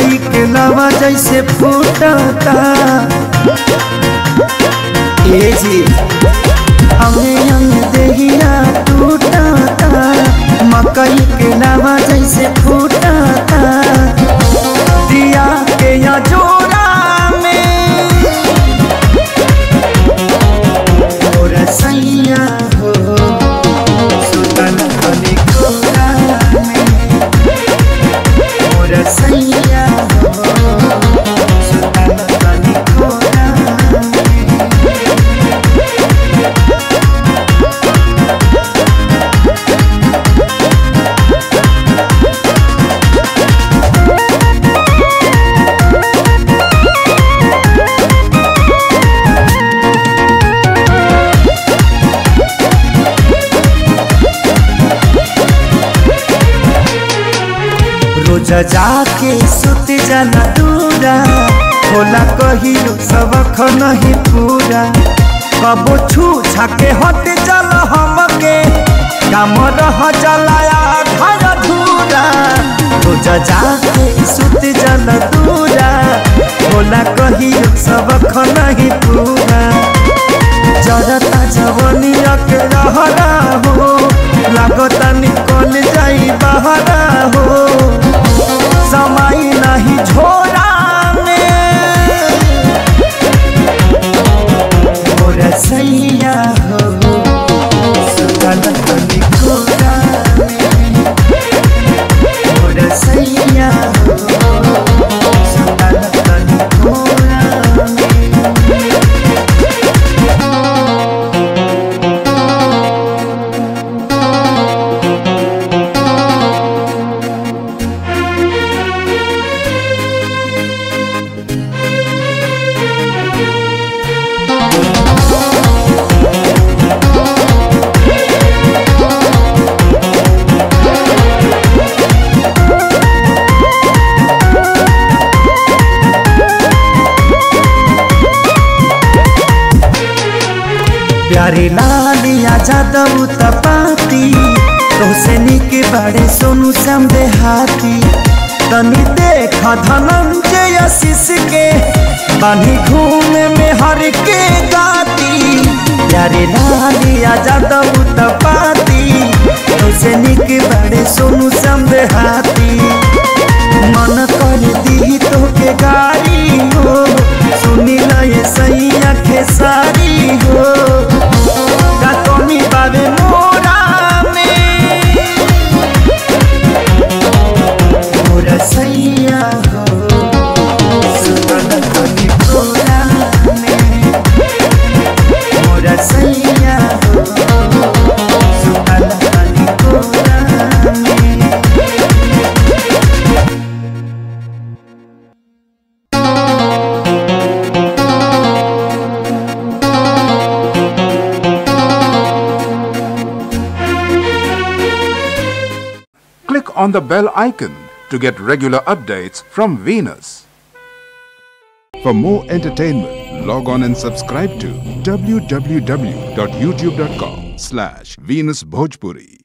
मकई के लावा जैसे फूटता ए जी हमें अंग देहिया टूटता मकई के लावा जैसे फूटता दिया के या जोड़ा में और सैया हो सुतन खली कोरा में और सैया हो सुतन खली कोरा में रोज जाके सुत जाना दूरा होला कहियो सबक नहीं पूरा कबो छू छाके हट चल हमके काम रह जलाया घर धूरा रोज जाके सुत जाना दूरा होला कहियो सबक नहीं पूरा जरता जवनिया के रहरा हो लागता निकल जाई बहरा हो समय नहीं झोरा में और सैया हो सुतल तनी कोरा में और सैया हो सुतल तनी कोरा में प्यारे लालिया जादव तपाती तोसे निक बड़े सोनू समझे हाथी तनी देख धनंजय आशीष के बानी घूमे में हर के गाती प्यारे लालिया जादव तपाती तोसे निक बड़े सोनू समझे हाथी मन कर दी तो के गाड़ी हो सुनी लय सैया खेसारी हो कतनी बाबे मोरा में मोरा सैया हो सुतल तनी कोरा में मोरा सैया हो सुतल तनी कोरा में Click on the bell icon to get regular updates from Venus. For more entertainment, log on and subscribe to www.youtube.com slash Venus Bhojpuri.